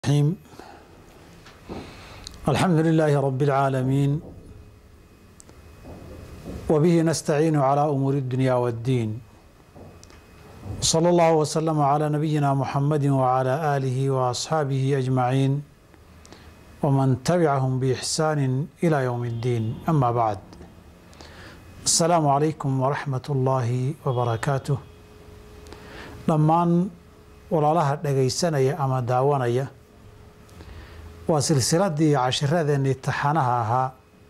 الرحيم الحمد لله رب العالمين وبه نستعين على أمور الدنيا والدين صلى الله وسلم على نبينا محمد وعلى آله وأصحابه أجمعين ومن تبعهم بإحسان إلى يوم الدين أما بعد السلام عليكم ورحمة الله وبركاته dhammaan walaalaha dhagaysanaya ama daawanaya waa silsiladii cashiradeenii taxanaha ahaa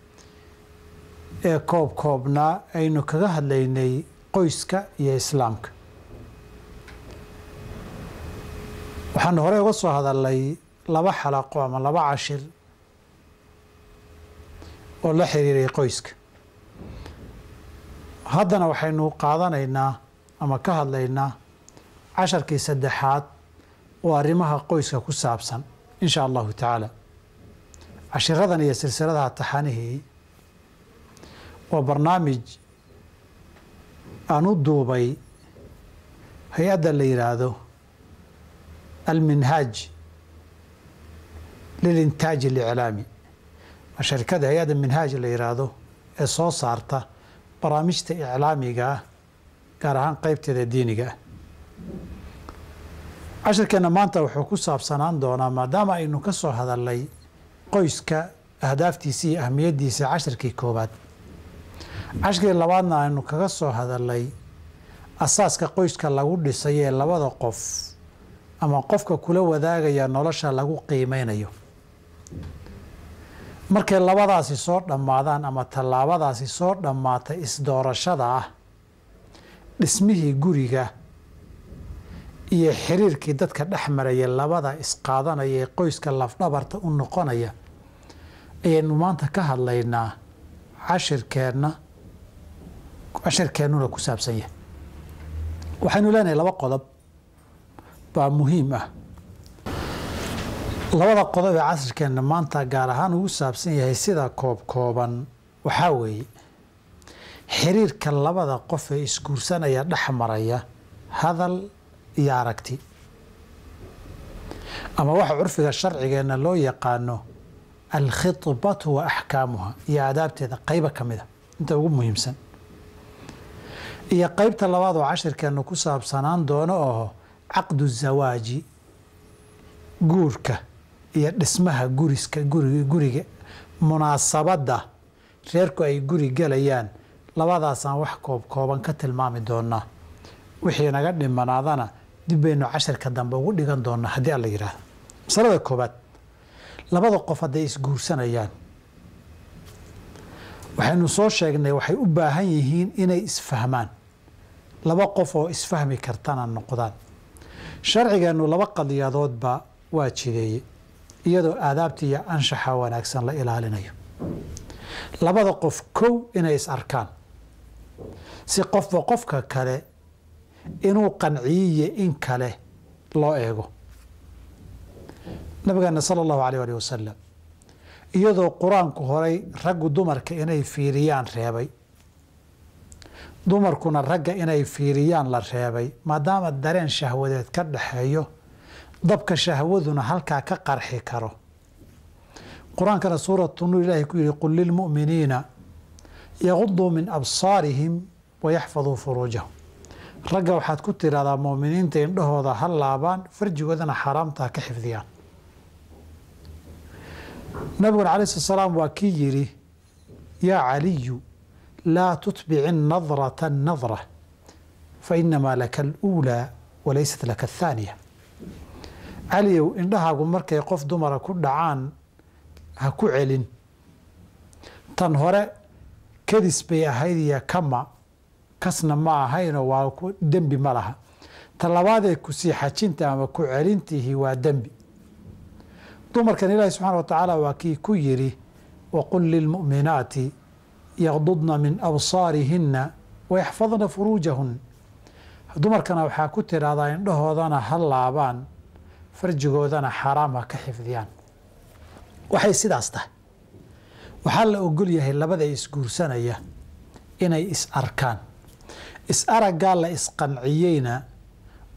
ee koob koobnaa aynu kaga hadlaynay qoyska iyo islaamka waxaanu horey uga soo hadalnay laba xalaqo ama laba cashir oo la xiriiray qoyska haddana waxaynu qaadanaynaa ama ka hadlaynaa casharkii saddexaad oo arrimaha qoyska ku saabsan in sha allahu tacaala cashiradan iyo silsiladaha taxanihii waa barnaamij aan u duubay hay-adda la yidhaahdo alminhaaj lilintaaj aliclaami waa sharikada hay-adda minhaaj la yidhaahdo ee soo saarta barnaamijta iclaamiga ah gaar ahaan qeybteeda diiniga ah cashirkeenna maanta wuxuu ku saabsanaan doonaa maadaama aynu ka soo hadalnay qoyska ahdaaftiisa iyo ahmiyaddiisa cashirkii koowaad cashirkii labaadna aynu kaga soo hadalnay asaaska qoyska lagu dhisay ee labada qof ama qofka kula wadaagaya nolosha lagu qiimeynayo markay labadaasi soo dhammaadaan ama tallaabadaasi soo dhammaatay isdoorashada ah dhismihii guriga iyo xiriirkii dadka dhex maraya labada isqaadanaya ee qoyska lafdhabarta u noqonaya ayaynu maanta ka hadlaynaa cashirkeenna cashirkeennuna ku saabsan yahay waxaynu leenahay laba qodob baa muhiim ah labada qodob ee casirkeenna maanta gaar ahaan ugu saabsan yahay sida koob kooban waxaa weeye xiriirka labada qof ee isguursanaya dhex maraya hadal iyo aragti ama waxa curfiga sharcigeenna loo yaqaano alkhidbatu wa axkaamuha iyo aadaabteeda qayba ka mida inta ugu muhiimsan iyo qeybta labaad oo cashirkeenna ku saabsanaan doono oo caqdu zawaaji guurka iyo dhismaha guriska gurig guriga munaasabadda reerku ay guri gelayaan labadaasaan wax koob kooban ka tilmaami doonaa wixii naga dhimanaadana dib baynu cashirka dambe ugu dhigan doonaa haddii alla yidhaahdo masalada koobaad labada qof hadday isguursanayaan waxaynu soo sheegnay waxay u baahan yihiin inay isfahmaan laba qof oo isfahmi kartana noqdaan sharcigeennu laba qadiyadoodba waa jideeye iyadoo aadaabta iyo anshaxa wanaagsan la ilaalinayo labada qof kow inay is arkaan si qofba qofka kale inuu qanciyiyo in kale loo eego nabigeena sala allahu alayh alih wasalam iyadoo qur-aanku horay raggu dumarka inay fiiriyaan reebay dumarkuna ragga inay fiiriyaan la reebay maadaama dareen shahwadeed ka dhaxeeyo dabka shahwaduna halkaa ka qarxi karo qur-aankana suuratu nuur ilaahi ku yihi qul lilmu'miniina yaguduu min absaarihim wayaxfaduu furuujahum ragga waxaad ku tiraahdaa muuminiinta indhahooda ha laabaan farjigoodana xaaraamta ha ka xifdiyaan nabiguna alai slat slaam waa kii yidhi yaa caliyu laa tutbici nadrata nadra fa inamaa laka aluulaa walaysat laka athaaniya caliyow indhahaagu markay qof dumara ku dhacaan ha ku celin tan hore kadis bay ahayd iyo kama kasna ma ahaynoo waa dembi ma laha ta labaadee kusii xajinta ama ku celintihi waa dembi dumarkan ilaahi subxaana wa tacaala waa kii ku yidhi waqul lilmu'minaati yaqdudna min absaarihinna wayaxfadna furuujahun dumarkana waxaa ku tidhaahdaa indhahoodana ha laabaan farjigoodana xaaraam ha ka xifdiyaan waxay sidaas tahay waxaa la ogol yahay labada isguursanaya inay is arkaan is araggaa la isqanciyeyna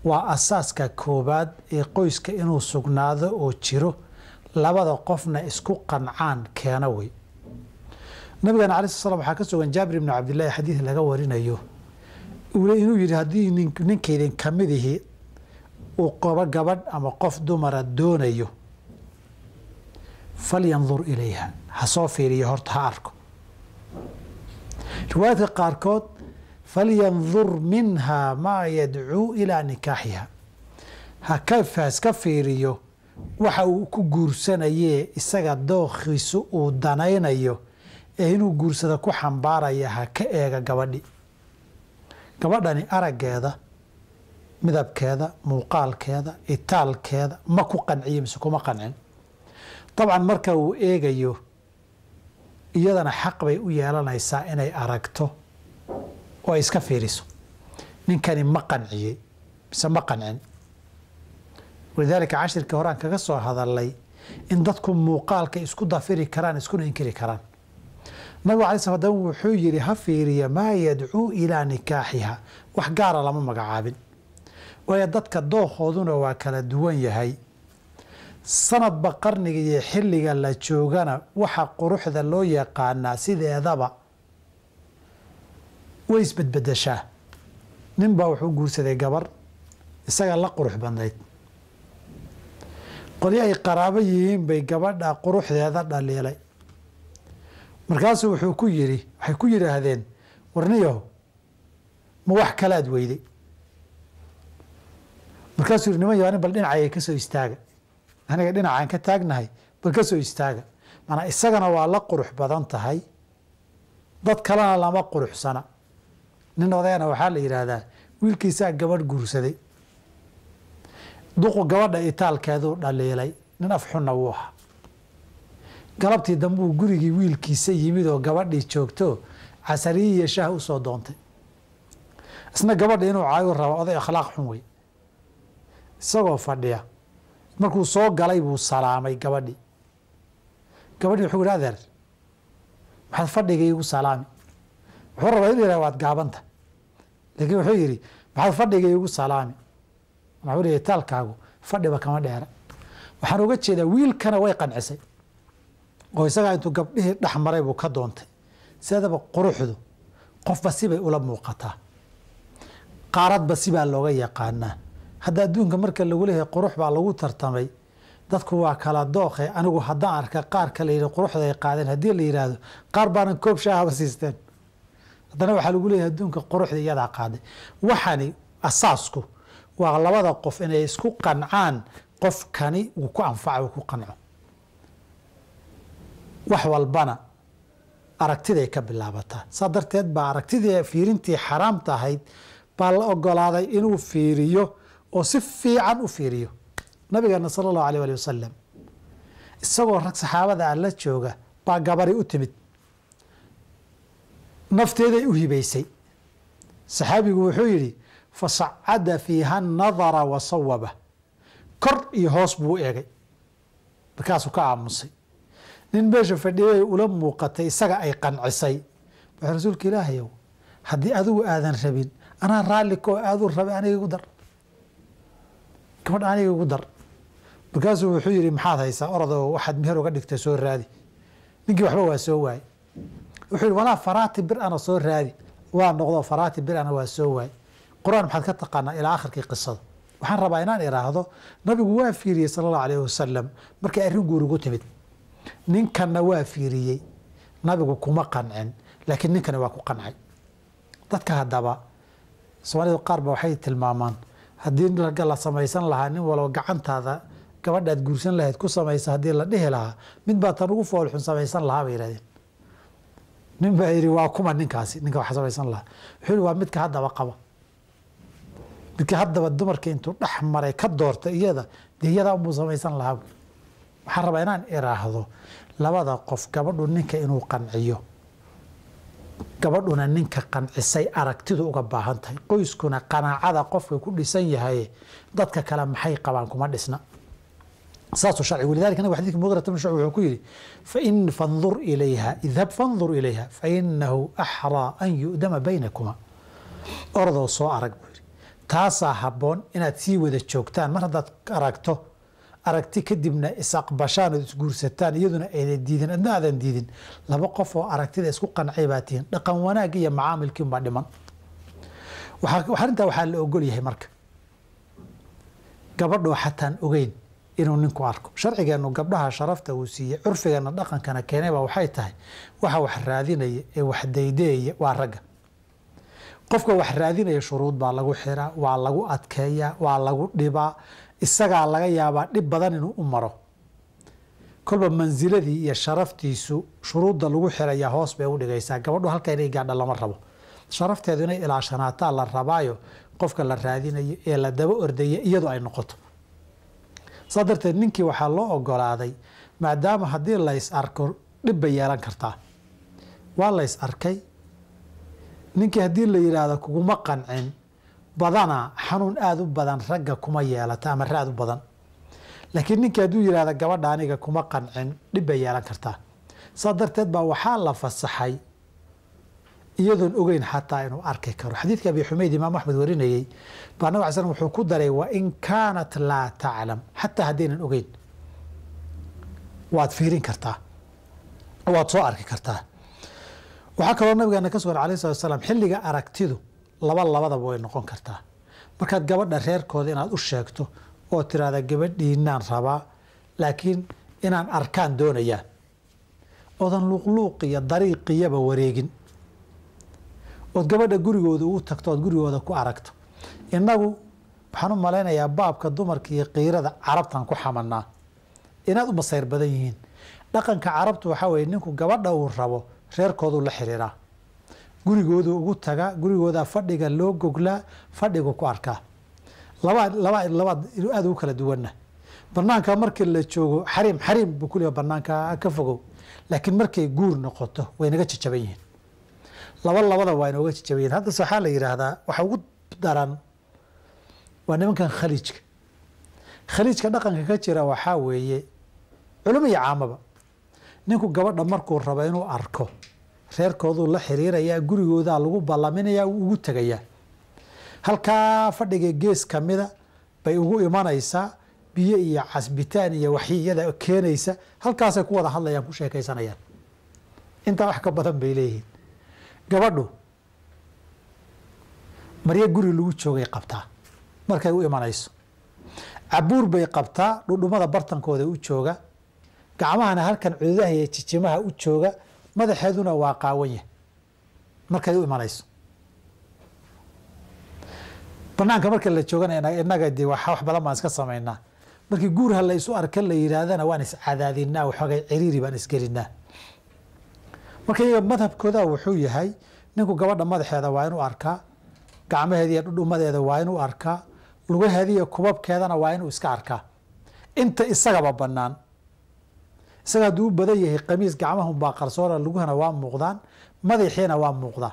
waa asaaska koobaad ee qoyska inuu sugnaado oo jiro labada qofna isku qancaan keena wey nabigana alai sl slam waxaa ka sugan jaabir ibnu cabdillahi xadiid laga warinayo inuu yidhi haddii ninkaydin kamidihi uu qobo gabadh ama qof dumara doonayo falyandur ilayha ha soo fiiriyo horta ha arko riwaayadka qaarkood falyandur minha maa yadcuu ilaa nikaaxiha hakaska fiiriyo waxa uu ku guursanayee isaga dookhiisu uu danaynayo ee inuu guursada ku xambaaraya ha ka eega gabadhi gabadhani araggeeda midabkeeda muuqaalkeeda itaalkeeda ma ku qanciyo mise kuma qancin dabcan marka uu eegayo iyadana xaq bay u yeelanaysaa inay aragto oo ay iska fiiriso ninkani ma qanciyey mise ma qancin walidaalika cashirkii horaan kaga soo hadalay in dadku muuqaalka isku dafiri karaan iskuna inkiri karaan nabigu alay sl dam wuxuu yidhi ha fiiriya maa yadcuu ilaa nikaaxiha wax gaara lama magacaabin waayo dadka doohooduna waa kala duwan yahay sanadba qarniga iyo xilliga la joogana waxa quruxda loo yaqaanaa sideedaba way isbedbedeshaa ninbaa wuxuu guursaday gabar isaga la qurux badnayd qolyo ay qaraabo yihiin bay gabadha quruxdeeda dhaliilay markaasuu wuxuu ku yidhi waxay ku yidhaahdeen warniyaho ma wax kalaad weyday markaasuu yihi niman yaani bal dhinacayga ka soo istaaga aniga dhinacaan ka taagnahay bal ka soo istaaga maanaa isagana waa la qurux badan tahay dad kalena lama quruxsana nin odayana waxaa la yidhaahdaa wiilkiisaa gabadh guursaday duqu gabadha itaalkeeduu dhaliilay nin afxunna wuu ahaa galabtii dambuu gurigii wiilkiisa yimid oo gabadhii joogto casariyi iyo shaah usoo doontay isna gabadha inuu caayu rabo oday akhlaaq xun wey isagoo fadhiya markuu soo galay buu salaamay gabadhii gabadhii wuxuu yihi adeer maxaad fadhiga iigu salaami wuxuu rabaa inu yihah waad gaabanta laakiin wuxuu yidhi maxaad fadhiga iigu salaami waxuu leeyahy taalkaagu fadhiba kama dheera waxaan uga jeedaa wiilkana way qancisay oo isagaa intuu gabdhihii dhex maray buu ka doontay sideedaba quruxdu qofba sibay ula muuqataa qaaradba sibaa looga yaqaanaa hadda adduunka marka lagu leeyahay qurux baa lagu tartamay dadku waa kala dookhe anigu haddaan arka qaarka la yidhi quruxda ay qaadeen haddii la yidhaahdo qaar baanan koob shaahaba siisteen haddana waxaa lagu leeyahay adduunka quruxda iyadaa qaaday waxani asaasku waa labada qof inay isku qancaan qofkani uu ku anfaca uu ku qanco wax walbana aragtiday ka bilaabataa saa darteed baa aragtidii fiirintii xaraamta ahayd baa la ogolaaday inuu fiiriyo oo si fiican u fiiriyo nabigeena sala allahu alيh ali wasalam isagoo rag saxaabada ah la jooga baa gabari u timid nafteeday u hibaysay saxaabigu wuxuu yidhi fasacada fiiha nadara wa sawaba kor iyo hoos buu eegay markaasuu ka aamusay nin meesha fadhiyay ula muuqatay isaga ay qancisay wuxuu rasuulka ilaahayow haddii adigu aadan rabin anaa raalli koo aaduu rabay aniga igu dar gabadh aniga igu dar markaasuu wuxuu yihi maxaad haysaa orodoo waxaad meher uga dhigtay soo raadi ninkii waxba waa soo waayey wuxuu yihi walaa faraati bir ana soo raadi waa noqdo faraati bir ana waa soo waayey qur-aan maxaad ka taqaanaa ilaa akhirkii qisada waxaan rabaa inaan iraahdo nabigu waa fiiriyey sala allahu alayh wasalam markay arrin guurigu timid ninkanna waa fiiriyey nabigu kuma qancin laakiin ninkani waa ku qancay dadka haddaba soomaalida qaar ba waxay tilmaamaan haddii ragga la samaysan lahaa nin walba gacantaada gabadhaad guursan lahayd ku samaysa haddii la dhihi lahaa mid baa tan ugu foolxun samaysan lahaa bay yihahdeen nin baa yidhi waa kuma ninkaasi ninka wax samaysan lahaa wuxuu yihi waa midka haddaba qaba midka haddaba dumarka intuu dhex maray ka doorta iyada dee iyadaa unbuu samaysan lahaa waxaan rabaa inaan iraahdo labada qof gabadhu ninka inuu qanciyo gabadhuna ninka qancisay aragtidu uga baahan tahay qoyskuna qanaacada qofka ku dhisan yahay dadka kale maxay qabaan kuma dhisna saasuu sharci walidalika nabig xadidka mugirat bn shucb wuxuu ku yidhi fain fandur ilayha idhab fandur ilayha fainahu axraa an yu'dama baynakuma orodoo soo arag buu yidhi taasaa habboon inaad sii wada joogtaan mar haddaad aragto aragti kadibna isaqbashaan ood isguursataan iyaduna ayna diidin adna aadan diidin laba qof oo aragtida isku qancay baa tihiin dhaqan wanaag iyo macaamilkiinbaa dhiman arrintaa waxaa la ogol yahay marka gabadhoo xataan ogeyn inuu ninku arko sharcigeennu gabdhaha sharafta uu siiyey curfigeenna dhaqankana keenayba waxay tahay waxa wax raadinaya ee wax daydeeya waa ragga qofka wax raadinaya shuruud baa lagu xiraa waa lagu adkeeyaa waa lagu dhibaa isagaa laga yaabaa dhib badan inuu u maro kolba mansiladii iyo sharaftiisu shuruudda lagu xirayaa hoos bay u dhigaysaa gabadhu halka inay gaadha lama rabo sharafteedu inay ilaashanaataa la rabaayo qofka la raadinayo ee la daba ordaya iyadu ay noqoto saa darteed ninkii waxaa loo ogolaaday maadaama haddii lays arko dhib bay yeelan kartaa waa lays arkay ninkii haddii la yidhaahdo kuguma qancin badanaa xanuun aada u badan ragga kuma yeelata ama raad u badan laakiin ninkii hadduu yidhahdo gabadha aniga kuma qancin dhib bay yeelan kartaa saa darteed baa waxaa la fasaxay iyadoon ogeyn xataa inuu arki karo xadiidka abi xumeyd imaam axmed warinayey baa nabig al slam wuxuu ku daray wain kaanat laa taclam xataa haddaynan ogeyn waad fiirin kartaa waad soo arki kartaa waxaa kaloo nabigeena ka sugan alayh salat slam xilliga aragtidu laba labadaba way noqon kartaa markaad gabadha reerkooda inaad u sheegto oo tiraahda gabadhiinaan rabaa laakiin inaan arkaan doonayaa oodan luuqluuq iyo dariiqiyaba wareegin ood gabadha gurigooda ugu tagto ood gurigooda ku aragto innagu waxaan u malaynayaa baabka dumarka iyo qiirada carabtan ku xamanaa inaad u masayr badan yihiin dhaqanka carabtu waxaa weye ninku gabadha uu rabo reerkooduu la xiriiraa gurigoodu ugu tagaa gurigooda fadhiga loo goglaa fadhigu ku arkaa laba laba labaad aada ugu kala duwanna banaanka markii la joogo xariim xariim buu ku leeyahay banaanka ka fogow laakiin markay guur noqoto way naga jajaban yihiin laba labada waa inooga jajaban yihin haddase waxaa la yidhaahdaa waxa ugu daran waa nimankan khaliijka khaliijka dhaqanka ka jira waxaa weeye culimo iyo caamaba ninku gabadha markuu rabo inuu arko reerkooduu la xiriirayaa gurigoodaa lagu ballaminayaa uu ugu tegayaa halkaa fadhiga gees kamida bay ugu imanaysaa biyo iyo casbitaan iyo waxyiyada keenaysa halkaasay ku wada hadlayaan ku sheekaysanayaan intaa wax ka badan bay leeyihiin gabadhu maryo guri lagu joogay qabtaa markay u imanayso cabuur bay qabtaa dhudhumada bartankooda u jooga gacmahana halkan cududaha iyo jijimaha u jooga madaxeeduna waa qaawan yahay markay u imanayso banaanka marka la joogana inaga de wax badan baan iska samaynaa markii guurha la isu arka la yidhaahdana waan iscadaadinaa waxoogay ciriiri baan isgelinaa marka iyaga madhabkooda wuxuu yahay ninku gabadha madaxeeda waa inuu arkaa gacmaheeda iyo dhudhumadeeda waa inuu arkaa lugaheeda iyo kubabkeedana waa inuu iska arkaa inta isagaba banaan isaga hadduu u badan yahay qamiis gacmahunbaa qarsoona luguhana waa muuqdaan madaxiina waa muuqdaa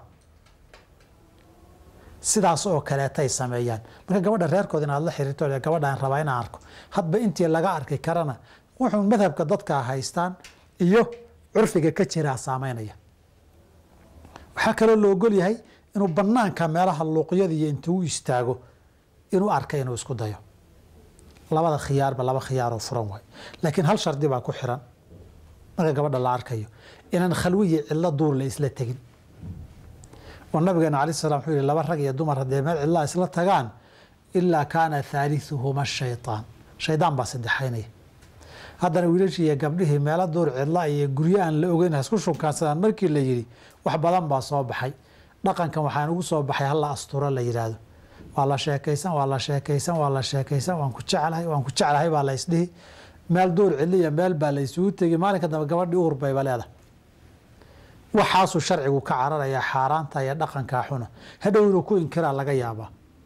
sidaas oo kaleetay sameeyaan marka gabadha reerkooda inaad la xiriirto gabadhaan rabaa inaan arko hadba intii laga arki karana wuxuu madhabka dadka haystaan iyo curfiga ka jiraa saameynaya waxaa kaloo la ogol yahay inuu banaanka meelaha luuqyada iyo intuu u istaago inuu arka inuu isku dayo labada khiyaarba laba khiyaaroo furan waay laakiin hal shardi baa ku xiran marka gabadha la arkayo inaan khalwiyi cidlo duur la isla tegin oo nabigeena alai slam wuxuu yihi laba rag iyo dumar haddee meel cidlaa isla tagaan ilaa kaana thaalithuhuma shaytaan shaydaan baa saddexaynaya haddana wiilashii iyo gabdhihii meelo duur cidla iyo guryo aan la ogeyn hasku shunkaansadaan markii la yidhi wax badan baa soo baxay dhaqankan waxaan ugu soo baxay hala asturo la yidhaahdo waa la sheekaysan waa la sheekaysan waa la sheekaysan waan ku jeclahay waan ku jeclahay baa la isdhihi meel duur cidliya meel baa la isugu tegi maalinka dambe gabadhii uur bayba leedahay waxaasuu sharcigu ka cararayaa xaaraanta iyo dhaqankaa xuna hadhow inuu ku inkiraa laga yaabaa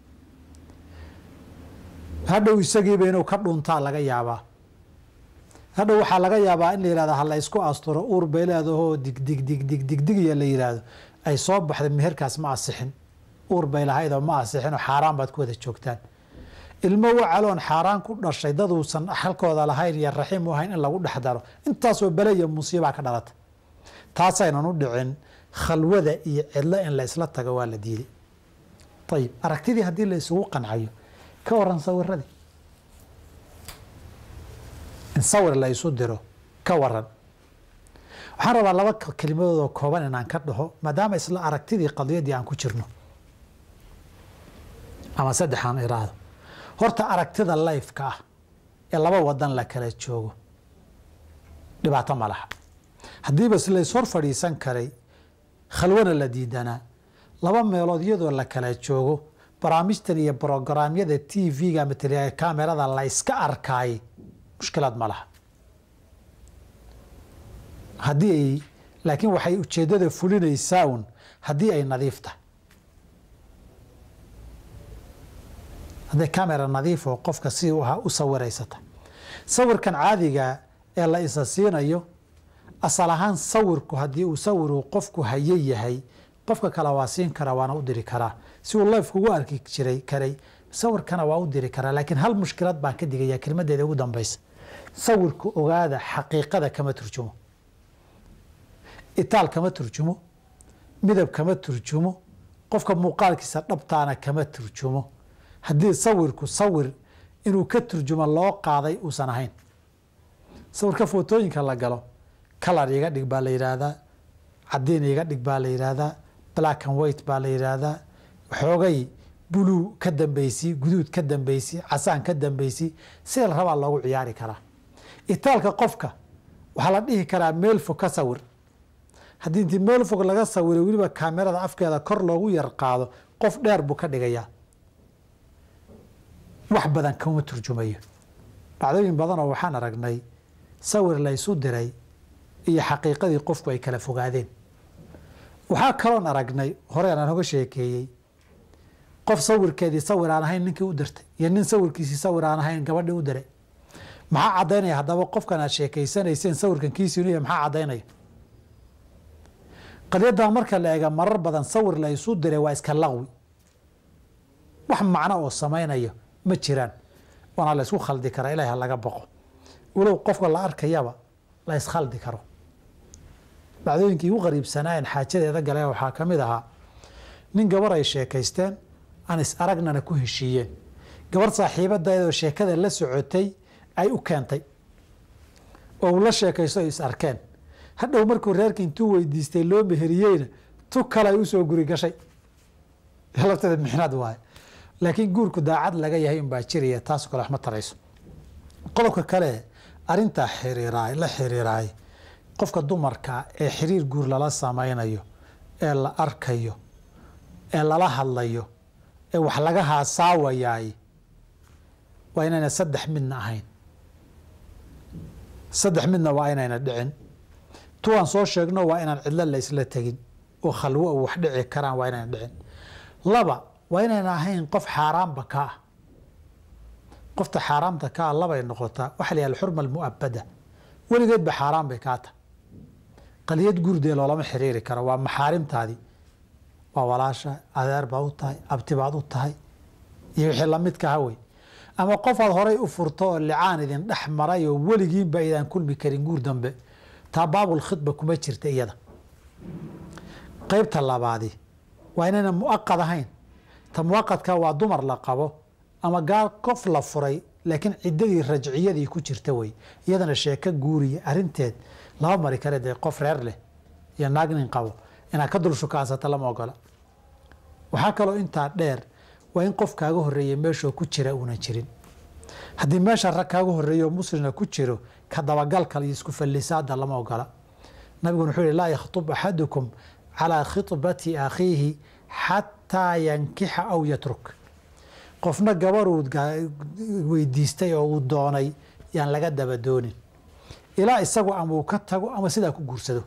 hadhow isagiiba inuu ka dhuntaa laga yaabaa hadhow waxaa laga yaabaa in la yihahdo hala isku asturo uur bay leedahoo digdig digdig digdigiya la yidhaahdo ay soo baxda meherkaas ma asixin uur bay lahaydoo ma asixinoo xaaraan baad ku wada joogtaan ilmo wacaloon xaaraan ku dhashay daduusan halkooda lahayn iyo raxiim u ahayn in lagu dhex daro intaasoo bele iyo musiibaa ka dhalata taasaynan u dhicin khalwada iyo cidlo in la isla tago waa la diiday ayib aragtidii haddii la isugu qancayo ka waran sawiradii in sawir la isu diro ka waran waxaan rabaa laba kelimadoodoo kooban inaan ka dhaho maadaama isla aragtidii qadiyadii aan ku jirno ama saddexaan iraahdo horta aragtida lifeka ah ee laba wadan la kala joogo dhibaato ma laha haddiiba s lays hor fadhiisan karay khalwana la diidanaa laba meelood iyadoo la kala joogo barnaamijtan iyo brogaraamyada t v-ga ama kamerada la iska arkaayay mushkilaad ma laha haddii ay laakiin waxay ujeeddada fulinaysaa un haddii ay nadiif tahay hadday camera nadiif oo qofka si ahaa u sawiraysata sawirkan caadiga ee la isa siinayo asal ahaan sawirku haddii uu sawiruu qofku haye yahay qofka kale waa siin karaa waana u diri karaa si uu life ugu arki jiray karay sawirkana waa u diri karaa laakiin hal mushkilad baan ka digaya kelmadeeda ugu dambaysa sawirku ogaada xaqiiqada kama turjumo itaal kama turjumo midab kama turjumo qofka muuqaalkiisa dhabtaana kama turjumo haddii sawirku sawir inuu ka turjumo loo qaaday uusan ahayn sawirka footooyinka la galo kalar iga dhig baa la yidhaahdaa cadiin iga dhig baa la yidhaahdaa black and white baa la yidhaahdaa xoogay buluu ka dambeysi guduud ka dambeysi casaan ka dambeysi sida la rabaa loogu ciyaari karaa itaalka qofka waxaa la dhihi karaa meel fog ka sawir haddii intii meel fog laga sawiro weliba kaamerada afkeeda kor loogu yar qaado qof dheer buu ka dhigayaa wax badan kama turjumayo dhacdooyin badanoo waxaan aragnay sawir la ysu diray iyo xaqiiqadii qofku ay kala fogaadeen waxaa kaloon aragnay horeen aan hoga sheekeeyey qof sawirkeedii sawir aan ahayn ninkii u dirtay iyo nin sawirkiisii sawir aan ahayn gabadhii u diray maxaa caddaynaya haddaba qofkan aad sheekaysanayseen sawirkan kiisiinuya maxaa caddaynaya qadyadan marka la eega marar badan sawir la isu diray waa iska laqwi wax macno oo samaynayo ma jiraan waana la ysku khaldi karaa ilahi ha laga boqo walow qofka la arkayaba la iskhaldi karo dhacdooyinkii ugu qariibsanaayen xaajadeeda galeen waxaa ka mid ahaa nin gabar ay sheekaysteen aan is aragnana ku heshiiyeen gabar saaxiibadeedoo sheekada la socotay ay u keentay oo uu la sheekaysto ay is arkeen hadhow markuu reerka intuu weydiistay loo meheriyeyna tu kale ay usoo guri gashay lafteeda mixnaad waaye laakiin guurku daacad laga yahay unbaa jiraya taasoo kale wax ma tarayso qodobka kale arintaa xiriiraay la xiriiraay qofka dumarka ee xiriir guur lala samaynayo ee la arkayo ee lala hadlayo ee wax laga haasaawayaay waa inayna saddex midna ahayn saddex midna waa inayna dhicin tuwaan soo sheegno waa inaan cidlo la isla tegin oo khalwo u wax dhici karaan waa inayna dhicin laba waa inayna ahayn qof xaaraamba ka ah qofta xaaraamta ka ah labay noqotaa waxa la yihah alxurma almu'abada weligeedba xaaraan bay kaa tahay qaliyad gurdee loolama xiriiri karo waa maxaarimtaadii waa walaasha adeer baad u tahay abti baad u tahay iyo wixii lamidka ha wey ama qofaad horay u furto oo licaan idin dhex maray oo weligiinba aydaan kulmi karin guur dambe taa baabul khidba kuma jirta iyada qeybta labaadi waa inayna muaqad ahayn ta muaqadka waa dumar la qabo ama gaar qof la furay laakiin ciddadii rajciyadii ku jirta wey iyadana sheeko guuriya arinteed lama mari kare dee qof reer leh iyo naag nin qabo inaad ka dul shukaansata lama ogola waxaa kaloo intaa dheer waa in qof kaaga horeeya meeshoo ku jira uunan jirin haddii meesha rag kaaga horeeyo muslina ku jiro ka dabagalka iyo isku fallisaada lama ogola nabiguna wuxuu yihi laa yakhtub axadukum calaa khitbati akhiihi xataa yankixa aw yatruk qofna gabaruu weydiistay oo uu doonay yaan laga daba doonin ilaa isagu ama uu ka tago ama sidaa ku guursado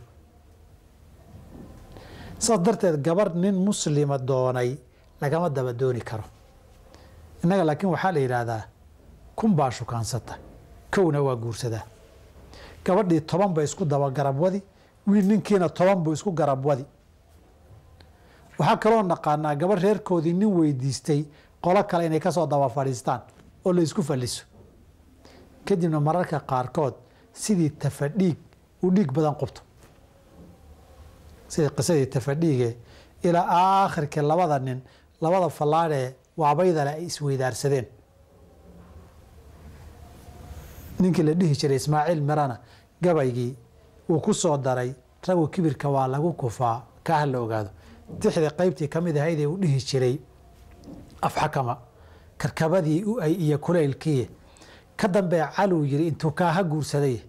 saas darteed gabar nin muslima doonay lagama daba dooni karo innaga laakiin waxaa la yidhaahdaa kun baa shukaansata kowna waa guursadaa gabadhii toban bay isku daba garab wadi wiil ninkiina toban buu isku garab wadi waxaa kaloo naqaanaa gabar reerkoodii nin weydiistay qolo kale inay kasoo daba fadhiistaan oo la isku falliso kadibna mararka qaarkood sidii tafadhiig uu dhiig badan qubto sidii qisadii tafadhiige ilaa aakhirkii labada nin labada fallaadhee waabaydale ay isweydaarsadeen ninkii la dhihi jiray ismaaciil mirana gabaygii uu ku soo daray ragu kibirka waa lagu kufaa kaa ha la ogaado tixda qaybtii ka mid ahaydee uu dhihi jiray afxakama karkabadii u ay iyo kulaylkii ka dambee caluu yiri intuu kaaha guursaday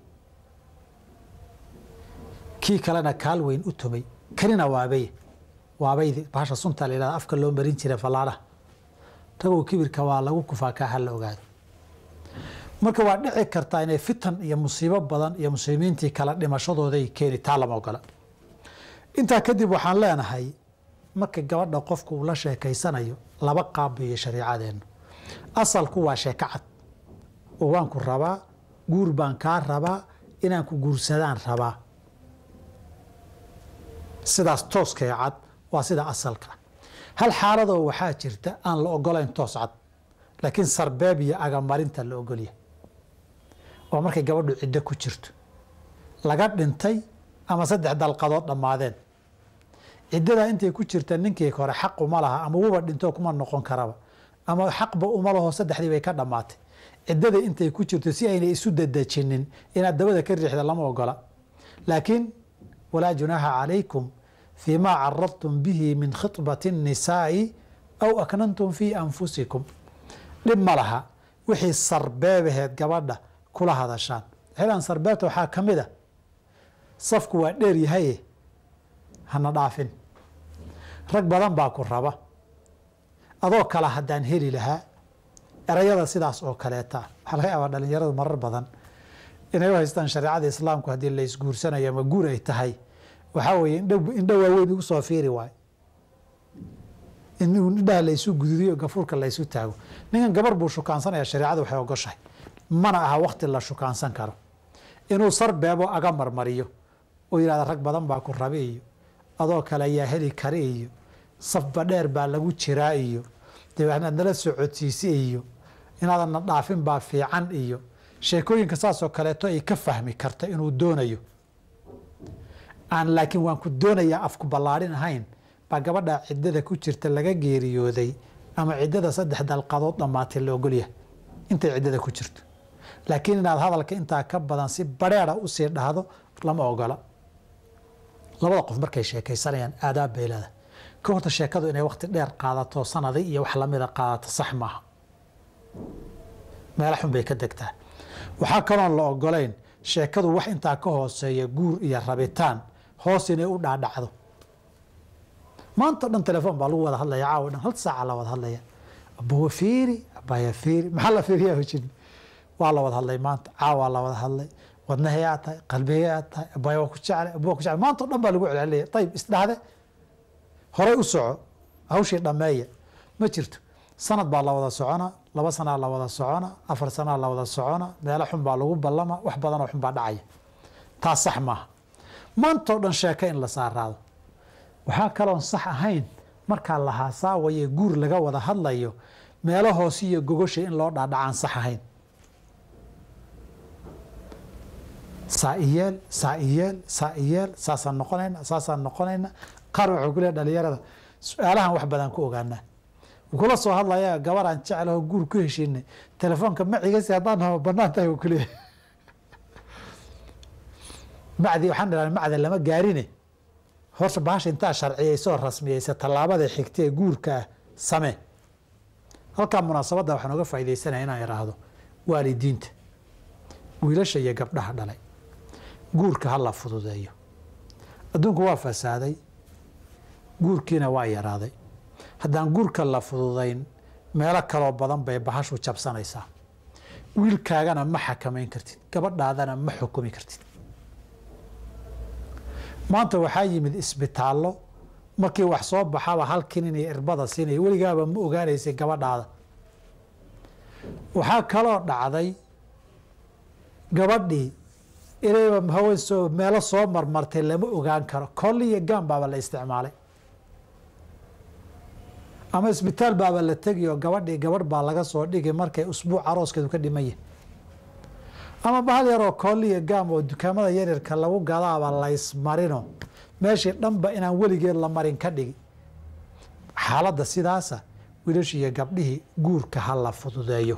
kii kalena kaal weyn u tumay kanina waabay waabaydi bahasha sunta la yidhahda afka loo marin jiray fallaadhaha ragow kibirka waa lagu kufaa kaa ha la ogaado marka waa dhici kartaa inay fitan iyo musiibo badan iyo muslimiintii kala dhimashadooday keeni taa lama ogola intaa kadib waxaan leenahay marka gabadha qofku uu la sheekaysanayo laba qaab iyo shariicadeennu asalku waa sheeko cad oo waan ku rabaa guur baan kaa rabaa inaan ku guursadaan rabaa sidaas tooskee cad waa sida asalka hal xaaladoo waxaa jirta aan la ogolayn toos cad laakiin sarbeeb iyo agamarinta la ogolya waa markay gabadhu ciddo ku jirto laga dhintay ama saddex dalqadood dhammaadeen ciddadaa intay ku jirta ninkii hore xaq uma laha ama wuba dhinto kuma noqon karaba ama xaqba uma laho saddexdii bay ka dhammaatay ciddada intay ku jirto si aynay isu dadejinin inaad dabada ka riixda lama ogola laakiin walaa junaaha calaykum fii maa caradtum bihi min khibati الnisaa'i aw aknantum fii anfusikum dhib ma laha wixii sarbeebaheed gabadha kula hadashaan xilan sarbeebta waxaa ka mid a safku waa dheer yahaye hana dhaafin rag badan baa ku raba adoo kale haddaan heli lahaa erayada sidaas oo kaleeta waxaa laga yaabaa dhalinyaradu marar badan inay u haystaan shareecada islaamku haddii la isguursanayo ama guur ay tahay waxaa weeye indho waaweyn igu soo fiiri waayo in indhaha laysu gududiyo gafuurka laysu taago ninkan gabar buu shukaansanaya shareecadu waxay ogoshahay mana aha wakti la shukaansan karo inuu sarbeebo aga marmariyo oo yidhahda rag badan baa ku rabi iyo adoo kale ayaa heli kara iyo safba dheer baa lagu jiraa iyo dabeetnaad nala socodsiisi iyo inaadanna dhaafin baa fiican iyo sheekooyinka saasoo kaleeto ay ka fahmi karta inuu doonayo aan laakiin waan ku doonayaa afku ballaadhin ahayn baa gabadha ciddada ku jirta laga geeriyooday ama ciddada saddex dalqadood dhammaatay la ogolyahay intay ciddada ku jirto laakiin inaad hadalka intaa ka badan si bareera usii dhahdo lama ogola labada qof markay sheekaysanayaan aadaab bay leedahay ka horta sheekadu inay wakti dheer qaadato sanadi iyo wax lamida qaadato sax maaha meelo xun bay ka degtaa waxaa kaloon la ogolayn sheekadu wax intaa ka hooseeya guur iyo rabitaan hoos inay u dhaadhacdo maanta o dhan telefoon baa lagu wada hadlaya caawa dhan hal saaca la wada hadlaya abuwa fiiri abaya fiiri maxaa la fiiriyaa hojin waa la wada hadlay maanta caawaa la wada hadlay wadnahey aad tahay qalbigey aad tahay abaya waa ku jeclay abuwa ku jeclay maanta o dhan baa lagu celcelaya ayib isdhahde horey u soco hawshii dhammeeya ma jirto sanad baa la wada socona laba sanaa la wada socona afar sanaa la wada socona meelo xun baa lagu ballama wax badanoo xun baa dhacaya taas sax maaha maantao dhan sheeko in la saaraado waxaa kaloon sax ahayn markaa la haasaawaye guur laga wada hadlayo meelo hoose iyo gogosha in loo dhaadhacaan sax ahayn saa iyeel saa iyeel saa iyeel saasaan noqonayna saasaan noqonayna qaar wuxuu ku leeya dhalinyarada su-aalahan wax badan ku ogaanaa kula soo hadlaya gabaraan jeclaho guur ku heshiinay telefoonka macigasi haddaan hao banaan tahay ku leeyahy macdi waxaan dhaha macda lama gaarine horta bahasha intaa sharciyaysoo rasmiyeysa tallaabada xigta ee guurka ah samee halkaa munaasabadda waxaan oga faaidaysanaya inaan idhaahdo waalidiinta wiilasha iyo gabdhaha dhalay guurka ha la fududeeyo adduunku waa fasaaday guurkiina waa yaraaday haddaan guurka la fududayn meelo kaloo badan bay bahashu jabsanaysaa wiilkaagana ma xakamayn kartid gabadhaadana ma xukumi kartid maanta waxaa yimid isbitaallo markii wax soo baxaba halkin inay irbada siinaya weligaaba ma ogaanaysay gabadhaada waxaa kaloo dhacday gabadhii inayba hawen soo meelo soo marmartay lama ogaan karo kolli iyo gaan baaba la isticmaalay ama isbitaal baaba la tegiyo gabadhii gabadh baa laga soo dhigi markay usbuuc arooskeedu ka dhimanya ama bahal yaroo kooliya gaam oo dukaamada yaryarka lagu gadaaba laysmarino meeshii dhanba inaan weligeed la marin ka dhigi xaaladda sidaasa wiilasha iyo gabdhihii guurka ha la fududeeyo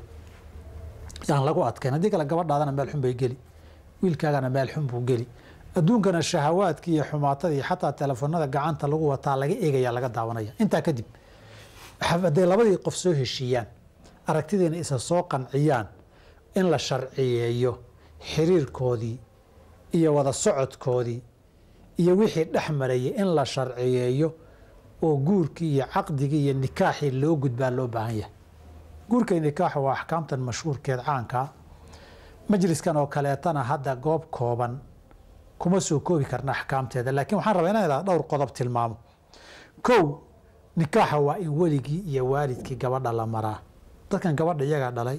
yaan lagu adkayn haddii kale gabadhaadana meel xun bay geli wiilkaagana meel xun buu geli adduunkana shahawaadka iyo xumaatada iyo xataa telefoonada gacanta lagu wataa laga eegaya laga daawanaya intaa kadib hadday labadii qof soo heshiiyaan aragtidiina isa soo qanciyaan in la sharciyeeyo xiriirkoodii iyo wada socodkoodii iyo wixii dhex marayay in la sharciyeeyo oo guurkii iyo caqdigii iyo nikaaxii loo gudbaa loo baahan yahay guurka iyo nikaaxu waa axkaamtan mashhuurkeed caankaa majliskan oo kaleetana hadda goob kooban kuma soo koobi karna axkaamteeda laakiin waxaan rabaa inaan dhowr qodob tilmaamo kow nikaaxa waa in weligii iyo waalidkii gabadha la maraa dadkan gabadha iyagaa dhalay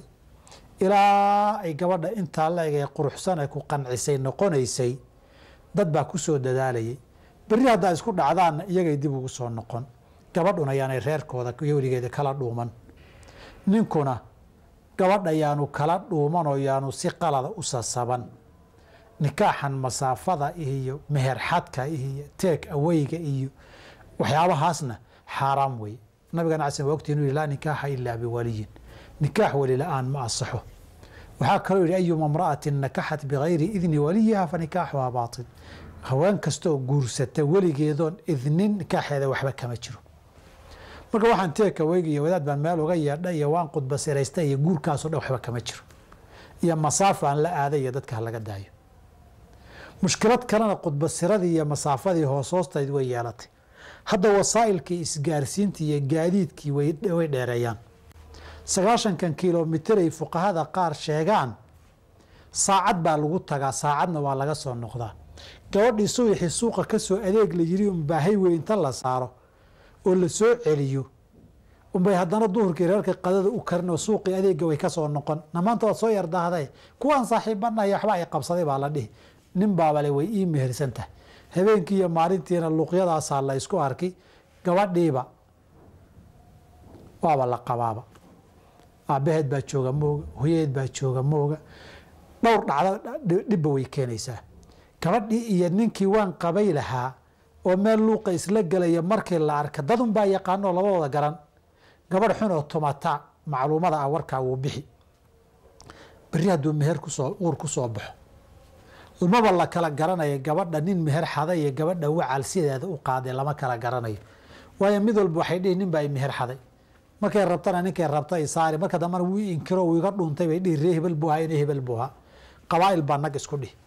ilaa ay gabadha intaa la eg ee quruxsan ay ku qancisay noqonaysay dad baa ku soo dadaalayay berri haddaa isku dhacdaanna iyagay dib ugu soo noqon gabadhuna yaanay reerkooda iyo weligeeda kala dhuuman ninkuna gabadha yaanu kala dhuuman oo yaanu si qalada u sasaban nikaaxan masaafada iyo meherxadka iyo teeg aweyga iyo waxyaabahaasna xaaraam wey nabigana casan waa ogtii inuu yihi laa nikaaxa ilaa biwaliyin nikaax weli la-aan ma asaxo waxaa kaloo yihi ayuma imra'atin nakaxat bigayri idni waliyiha fa nikaaxuhaa baatil haween kastooo guursata weligeedoon idnin nikaaxeeda waxba kama jiro marka waxaan teeka weyga iyo wadaad baan meel uga yeedha iyo waan qudba siraysta iyo guurkaasoo dhan waxba kama jiro iyo masaafo aan la aaday iyo dadka halaga daayo mushkilad kalena qudbasiradii iyo masaafadii hoos hoostayd way yeelatay hadda wasaa'ilkii isgaarsiintii iyo gaadiidkii way dheereeyaan sagaashankan kilomitir ay fuqahada qaar sheegaan saacad baa lagu tagaa saacadna waa laga soo noqdaa gabadhii subaxii suuqa ka soo adeeg la yiri unbaahay wey inta la saaro oo la soo celiyo unbay haddana duhurkii reerka qadada u karin oo suuqii adeega way ka soo noqon namaanta waad soo yardahday kuwaan saaxiibanaya waxba ay qabsaday baa la dhihi nin baabale way ii mehersan tahay habeenkii iyo maalintiina luuqyadaasaa la isku arki gabadhiiba waaba la qabaaba aabbaheed baa jooga mooga hoyaheed baa jooga mooga dhowr dhacdo dhibba way keenaysaa gabadhii iyo ninkii waan qabay lahaa oo meel luuqa isla gelaya markii la arka dadun baa yaqaanoo labadooda garan gabadh xun oo tumata macluumada ah warkaa wuu bixi berri hadduu meher kusoo uur ku soo baxo maba la kala garanayo gabadha nin meher xaday iyo gabadha wacal sideeda u qaaday lama kala garanayo waayo mid walba waxay dhihi nin baa meher xaday markay rabtana ninkay rabta ay saari marka dambana wuu inkiro wuu iga dhuntay bay dhihi ree hebel buu ahaa ina hebel buu ahaa qabaa'il baa nag isku dhihi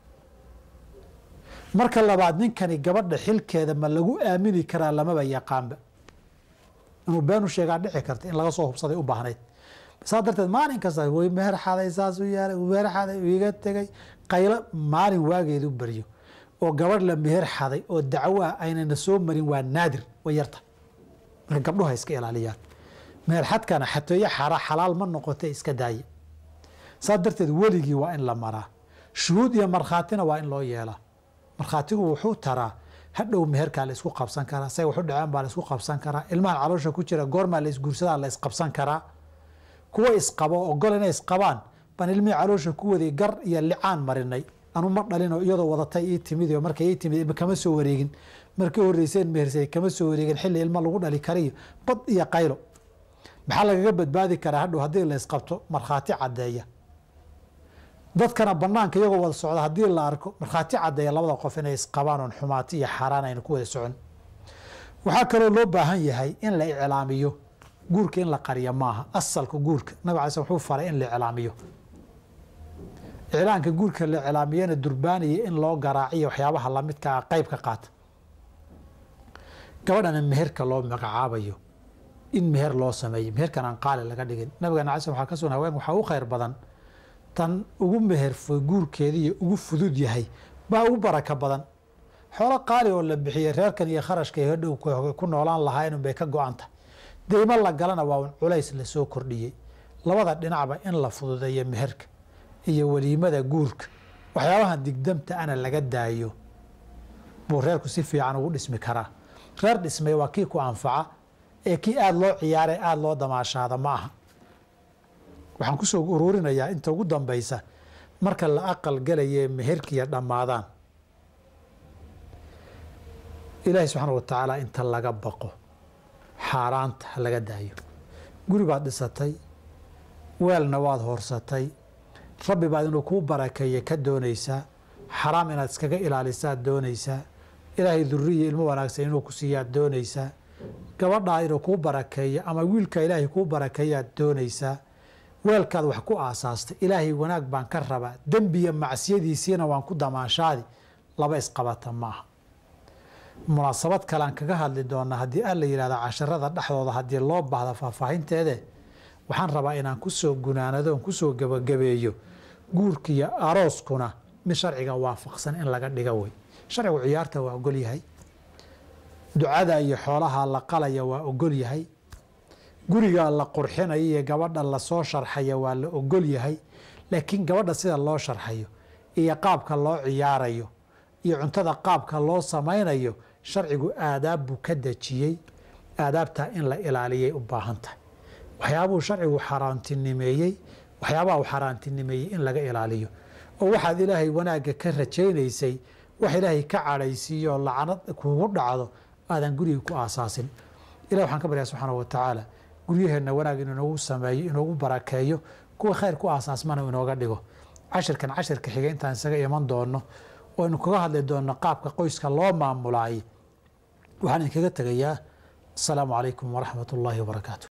marka labaad ninkani gabadha xilkeeda ma lagu aamini karaa lamaba yaqaanba inuu beenu sheegaa dhici karta in laga soo hubsaday u baahnayd saa darteed maalin kasta way meher xaday saasuu yeelay meher xaday iga tegay qaylo maalin waageedu baryo oo gabadh la meher xaday oo dacwo ah aynana soo marin waa naadir way yarta marka gabdhuhu ha iska ilaaliyaan meher xadkana xatooyo xara xalaal ma noqote iska daaye saa darteed weligii waa in la maraa shuhuud iyo markhaatina waa in loo yeelaa markhaatigu wuxuu taraa hadhow meherkaa la isku qabsan karaa say waxu dhaceen baa la isku qabsan karaa ilmahan caloosha ku jira goormaa la isguursadaa la isqabsan karaa kuwa isqabo ogol inay isqabaan baan ilmihii caloosha ku waday gar iyo licaan marinay anu ma dhalinoo iyadoo wadatay ii timid oo markay ii timid kama soo wareegin markii horreyseen mehersay kama soo wareegin xilli ilmo lagu dhali kariyo bad iyo qaylo maxaa lagaga badbaadi karaa hadhow haddii la isqabto markhaati caddeeya dadkana banaanka iyagoo wada socda haddii la arko markhaati caddeeya labada qof inay isqabaan oon xumaati iyo xaaraan ayna ku wada socon waxaa kaloo loo baahan yahay in la iclaamiyo guurka in la qariyo maaha asalka guurka nabig alay sl wuxuu faray in la iclaamiyo iclaanka guurka la iclaamiyana durbaaniya in loo garaaciyo waxyaabaha lamidka ah qayb ka qaata gabadhana meherka loo magacaabayo in meher loo sameeyo meherkan aan qaali laga dhigin nabigana alay sl waxaa ka sugan haween waxaa u khayr badan tan ugu meherfo guurkeediiyo ugu fudud yahay baa ugu baraka badan xoolo qaali oo la bixiyey reerkan iyo kharashka hodhow ku noolaan lahayn bay ka go-anta deymo la galana waa un culays lasoo kordhiyey labada dhinacba in la fududeeyo meherka iyo weliimada guurka waxyaabahan digdamta ana laga daayo buu reerku si fiican ugu dhismi karaa reer dhismay waa kii ku anfaca ee kii aada loo ciyaaray aada loo damaashaada ma aha waxaan kusoo uruurinayaa inta ugu dambaysa marka la aqal galaye meherkiiya dhammaadaan ilaahay subxaana wa tacaala inta laga baqo xaaraanta ha laga daayo guri baad dhisatay weelna waad hoorsatay rabbi baad inuu kuu barakeeye ka doonaysaa xaraam inaad iskaga ilaalisaad doonaysaa ilaahay duriya ilmo wanaagsan inuu ku siiyaad doonaysaa gabadhaa inuu kuu barakeeyo ama wiilka ilaahay kuu barakeeyaad doonaysaa weelkaad wax ku aasaastay ilaahay wanaag baan ka rabaa dembiya macsiyadiisiina waan ku damaanshaadi laba isqabata maaha munaasabad kalean kaga hadli doonaa haddii alla yihahda casharada dhexdooda haddii loo baahda faahfaahinteede waxaan rabaa inaan kusoo gunaanadoon kusoo gebagabeeyo guurkiiyo arooskuna mid sharciga waafaqsan in laga dhiga wey sharcigu ciyaarta waa ogol yahay ducada iyo xoolaha la qalaya waa ogol yahay guriga la qurxinaya iyo gabadha lasoo sharxaya waa la ogol yahay laakiin gabadha sida loo sharxayo iyo qaabka loo ciyaarayo iyo cuntada qaabka loo samaynayo sharcigu aadaab buu ka dejiyey aadaabtaa in la ilaaliyay u baahan tahay waxyaabuhu sharcigu xaaraantinimeeyey waxyaabaha uu xaaraantinimeeyey in laga ilaaliyo oo waxaad ilaahay wanaagga ka rajaynaysay wax ilaahay ka cadhaysiiyo lacanad kugu dhacdo aadan guriga ku aasaasin ilah waxaan ka baryaa subxaana wa tacaala guryaheenna wanaag inuu inoogu sameeyo inoogu barakeeyo kuwa khayr ku aasaasmana inooga dhigo cashirkan cashirka xiga intaan isaga iman doono oo aynu kaga hadli doonno qaabka qoyska loo maamulaay waxaan idinkaga tegayaa asalaamu calaykum waraxmat ullaahi wabarakaatu